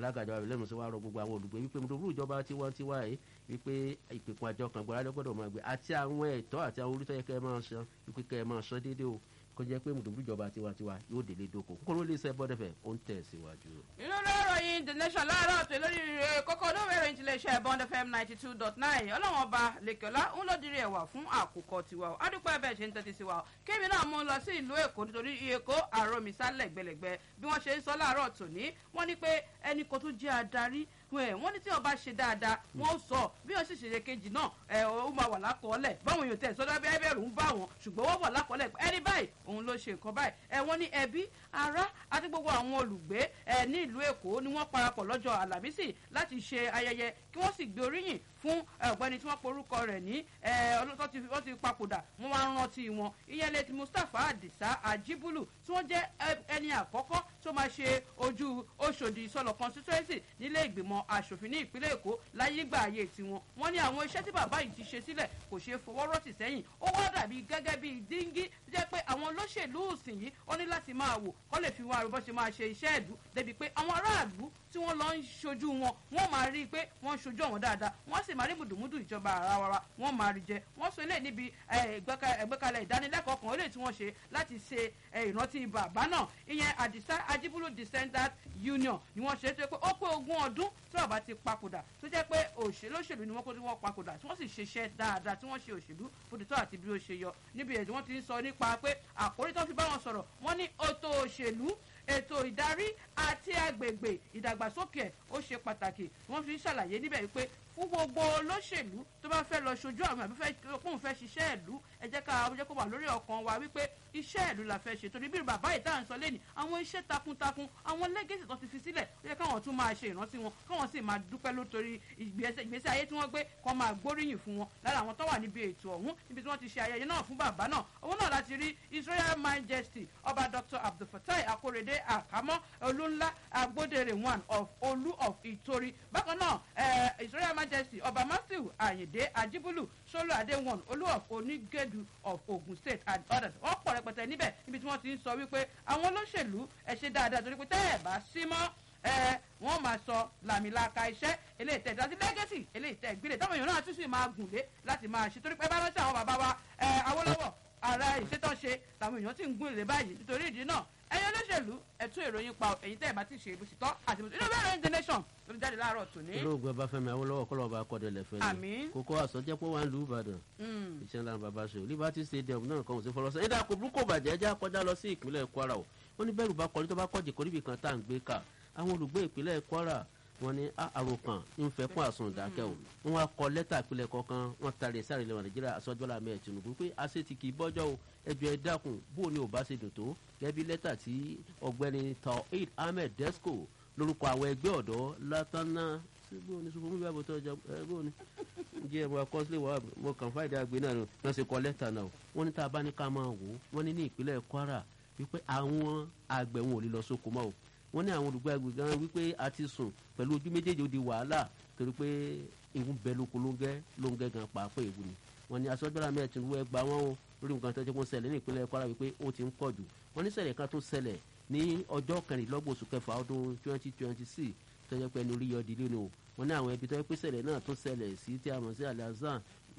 alága ìjọba ìbílẹ̀ musa wa rọ gbogbo àwọn olùgbé wípé mùtòbúrú ìjọba tiwantiwa yìí wípé ìpèkùn àjọ kan gbọ́dọ̀ gbọ́dọ̀ máa gbé àti àwọn ẹ̀tọ́ àti àwọn orí tó yẹ kẹ́ ẹ máa san wípé kẹ́ ẹ máa san déédéé o kó jẹ́ pé mùtòbúrú ìjọba tiwantiwa yóò délé dóko kókó ló lè sẹ́ bọ́dẹ̀fẹ̀ ó ń tẹ̀ síwájú. inú lọ́rọ̀ the nation láàárọ̀ tó lórí rẹ̀ kókó olóòwe ìròyìn tilẹ̀ iṣẹ́ bond fm ninety two dot nine ọlọ́wọ́n ọba lẹ́kọ̀ọ́lá ń ló dirí ẹ̀wà fún àkókò tiwa o adúpẹ́ bẹ́ẹ̀ ṣe ń tẹ́tí sí wa o kébì náà mú un lọ sí ìlú èkó nítorí èkó àròmísà lẹ̀gbẹ̀lẹ̀gbẹ̀ bí wọ́n ṣe ń sọ láàárọ̀ tòní wọ́n ní pé ẹnì kan tó jẹ́ adarí wọ́n ní tí ọba ṣe dáadáa wọ́n sọ bí wọ́n sì ṣe kejì náà ẹ̀ ó máa wà lákọọ́lẹ̀ báwọn èèyàn tẹ̀ sọ́dọ̀ bí ẹbẹ̀rù ń bá wọn ṣùgbọ́n wọ́n wà lákọọ́lẹ̀ ẹni báyìí òun ló ṣe nǹkan báyìí ẹ̀ wọ́n ní ẹbí ará àti gbogbo àwọn olùgbé ẹ̀ ní ìlú èkó ni wọ́n parapọ̀ lọ́jọ́ àlàmísì láti ṣe ayẹyẹ kí wọ́n sì gbé oríyìn fún ọ̀gbẹ́ni tí wọ́n porúkọ rẹ̀ ní ọlọ́tọ́ wọ́n ti papòdà wọ́n wá ń rántí wọn ìyẹn lè ti mustapha adisa ajibulu tí wọ́n jẹ́ ẹni àkọ́kọ́ tó máa ṣe ojú oṣòdì sọlọ constituency nílé ìgbìmọ̀ asòfin ní ìpínlẹ̀ èkó láyé gbà ayé tiwọn wọ́n ní àwọn iṣẹ́ tí bàbá yìí ti ṣe sílẹ̀ kò ṣeé fọwọ́ rọ́tì sẹ́yìn ó wá dàbí gẹ́gẹ́ bíi díngí tó jẹ́ pé àwọn olóṣèlú òsìn yìí wọ́n ní láti máa wò kọ́ lè fi wọn àrùbọ́ ṣe máa ṣe iṣẹ́ ìlú débi pé àwọn aráàlú tí wọ́n lọ ń ṣojú wọn wọ́n máa rí i pé wọ́n ń ṣojú àwọn dáadáa wọ́n sì máa rí mùdùmùdù ìjọba àrawara wọ́n máa rí jẹ wọ́n sọ eléyìí níbi ẹgbẹ́kalẹ̀ ìdánilẹ́kọ̀ọ́ kan eléyìí tí wọ́n ṣe láti ṣe ìrántí bàbá náà ìyẹn àdìsá ajibulu descendant union ni wọ́n ṣe é tó pé ó pé ogún ọdún tí bàbá ti papòdà tó jẹ́ pé òṣèlú òṣèlú ni wọ́n kó tí wọ́n papòdà tí wọ́n sì ṣiṣẹ́ dáadáa tí wọ́n ṣe òṣèlú fòdìtọ́ àti bí ó ṣe yọ níbi èdè wọ́n ti ń sọ nípa pé àkórí tó fi bá wọn sọ̀rọ̀ wọ́n ní ètò òṣèlú ètò ìdarí àti agbègbè ìdàgbàsókè ẹ̀ ó ṣe pàtàkì wọ́n fi ń ṣàlàyé níbẹ̀ pé fún gbogbo olóṣèlú tó bá fẹ́ lọ ṣojú àwọn àbí fóun fẹ́ ṣiṣẹ́ ìlú ẹ jẹ́ ká jẹ́ kó wà lórí ọkàn wa wípé iṣẹ́ ìlú la fẹ́ ṣe torí bí bàbá yìí tá à ń sọ lẹ́nu àwọn iṣẹ́ takuntakun àwọn lẹ́gẹ̀sì tó ti fi sílẹ̀ ó yẹ káwọn tún máa ṣe ìrántí wọn káwọn sì máa dúpẹ́ lótorí ìgbésí ayé tí wọ́n gbé kọ́ máa gbóríyìn fún wọn lára àwọn tó wà níbi ètò ọ̀hún níbi tí wọ́n ti ṣe ayẹyẹ náà fún bàbá náà owó náà láti rí israel majesty ọba dr abdulfatai akorede akamọ olúńlá agbódere one of olú of ìtorí bákan náà israel majesty ọba matthew ayinde ajibulu solo adéwọ̀n olú of onígẹ̀dù of ogun state and others wọ́n pọ̀ rẹpẹtẹ níbẹ̀ níbi tí wọ́n ti ń sọ wípé àwọn olóṣèlú ẹ ṣe dáadáa torí pé tẹ́ ẹ̀ bá sí mọ́ ẹ wọ́n máa sọ làmìlaka iṣẹ́ eléyìí tẹ̀ àti lẹ́gẹ̀sì eléyìí tẹ̀ gbélé táwọn èèyàn náà tún sì máa gùn lé láti máa ṣe torí pé bá rántí àwọn bàbá wa ẹ awólọ́wọ̀ ara ìṣètọ́ṣe làwọn èèyàn ti ń gùn lé báyìí nítorí ìdí náà ẹ̀yin olóṣèlú ẹ̀tún ìròyìn pa ẹ̀yin tẹ́ ẹ̀ bá ti ṣe bó ṣe tọ́ àti bó ṣe inú bẹ́ẹ̀ rẹ̀ the nation ló jáde láàárọ̀ tòní. olóògùn ẹ bá fẹmi awolowo kọlọ bá kọdẹ lẹfẹ Àmín. kókó àsọjẹ pé wà ń lu ìbàdàn iṣẹ ńlá bàbá ṣe liberty stadium náà kàn ó sí fọlọsẹ ẹdá kò burúkú bàjẹ́ ẹjá kọjá lọ sí ìpínlẹ̀ kwara o wọ́n ní bẹ́ẹ̀rù bá kọrí tó bá kọjì kórìbì kan tá à ń gbé ká àwọn olùgbé ìpínlẹ̀ kwara wọ́n ní "Ah, àròkàn ń fẹ́ kún àsùn ìdákẹ́ o wọ́n wá kọ lẹ́tà ìpínlẹ̀ kọ̀ọ̀kan wọ́n tarí sáré lẹ́wọ̀n nàìjíríà aṣọ́jọ́lá mẹ́ẹ̀ tinubu pé àṣetì kì í bọ́jọ́ o ẹjọ́ ẹ dákun bó o ní ò bá ṣe dùn tó gẹ́bí lẹ́tà tí ọ̀gbẹ́ni taoid ahmed desco lórúkọ àwọn ẹgbẹ́ ọ̀dọ́ látánná bó o ní sọ fún mi bí àbótọ́ ọjà ẹ bó o ní jẹ́ ẹ̀rọ akọ́sílẹ̀ wà mo kàn fáìdí àgbẹ̀ náà ni wọ́n ṣe kọ lẹ́tà náà o wọ́n ní tá a bá ní ká máa wò ó wọ́n ní ní ìpínlẹ̀ kwara wípé àwọn àgbẹ̀ wọn ò lè lọ sóko mọ́ o wọ́n ní àwọn olùgbé agbègbè gan wípé a ti sùn pẹ̀lú ojú méjèèjì ó di wàhálà torí pé ewu bẹ lóko lóńgẹ́ lóńgẹ́ gan pàápàá ewu ni wọ́n ní aṣọ́jọ́ra mẹ́ẹ̀ tinubu ẹ gba wọn o lórí nǹkan tó ti kún ṣẹlẹ̀ ní ìpínlẹ̀ kwara wípé ó ti ń pọ̀ jù wọ́n ní ṣẹlẹ̀ kan tó ṣẹlẹ̀ ní ọjọ́ kẹrìnlọ́gbọ̀n oṣù kẹfà ọdún twenty twenty six tó jẹ́ pé ẹni orí yọdí lónìí o wọ́n ní àwọn ẹbí tó yẹ pé ṣẹlẹ̀ náà tó ṣẹlẹ̀ sí tí a mọ̀ sí alazan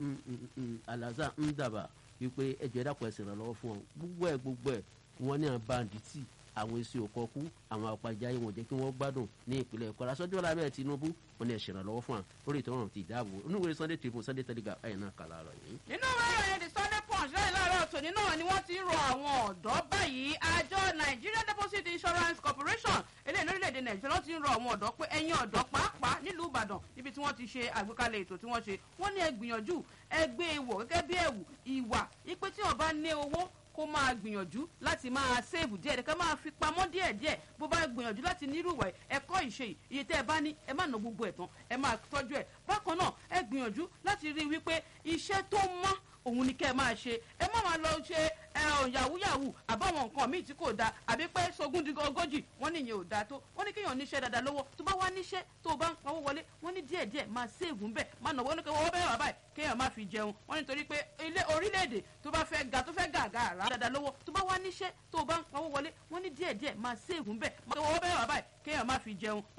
alazan ndaba wípé ẹjọ́ ẹ̀dá pọ̀ ẹ̀sìn ìrànlọ́wọ́ fún wọn gbogbo ẹ̀ gbogbo ẹ̀ wọ́n ní àwọn banditi àwọn èsì òkọkú àwọn àpàjáyé wọn jẹ́ kí wọ́n gbádùn ní ìpínlẹ̀ kwara sọ́jọ́ lábẹ́ tinubu wọn ní ẹ̀ ṣèrànlọ́wọ́ fún wa lórí ìtọ́rọ̀ ti ìdáàbò oníwèrè sunday tribune sunday telegraph ẹ̀yìn náà kàlà rẹ̀ yìí. nínú ìwé ìròyìn the sunday punch lẹ́yìn láàárọ̀ tòní náà ni wọ́n ti ń rọ àwọn ọ̀dọ́ báyìí àjọ nigeria deposit insurance corporation eléyìí lórílẹ̀‐èdè nàìjíríà wọ́n ti ń rọ àwọn ọ̀dọ́ pé ẹ̀yin ọ̀dọ́ pàápàá nílùú ìbàdàn níbi tí wọ́n ti ṣe àgbékalẹ̀ ètò tí wọ́n ṣe wọ́n ní ẹ gbìyànjú ẹ gbé e wọ̀ gẹ́gẹ́ bí ẹ̀wù ìwà ipe tí wọ́n bá ní owó kó máa gbìyànjú láti máa sèèbù díẹ̀ ká máa fi pamọ́ díẹ̀ díẹ̀ bó bá gbìyànjú láti nírú ìwà ẹ̀kọ́ ìṣe yìí iye tẹ́ ẹ bá ní ẹ má ná gbogbo ẹ̀ tán ẹ máa tọ́jú ẹ̀ bákan náà ẹ gbìyànjú láti rí i wípé iṣẹ́ tó mọ́ òun ni kẹ́ ẹ máa ṣe ẹ má máa lọ ṣe ẹ ọ yàwúyàwú àbáwọn nǹkan míì tí kò dáa àbí pé sogún di ogójì wọn nìyẹn ò dáa tó wọn ní kéèyàn níṣẹ́ dáadáa lọ́wọ́ tó bá wá níṣẹ́ tó o bá ń pawó wọlé wọn ní díẹ̀ díẹ̀ máa séègùn bẹ́ẹ̀ máa nàwó ní kéwọ́ bẹ́ẹ̀ wà báyìí kéèyàn má fi jẹun wọn nítorí pé ilé orílẹ̀-èdè tó bá fẹ́ ga tó fẹ́ gàgà rà dáadáa lọ́wọ́ tó bá wá níṣẹ́ tó o bá ń pawó wọlé wọn ní díẹ̀ díẹ̀ máa séègùn bẹ́ẹ̀ máa kéwọ́ bẹ́ẹ̀ wà báyìí kéèyàn má fi jẹun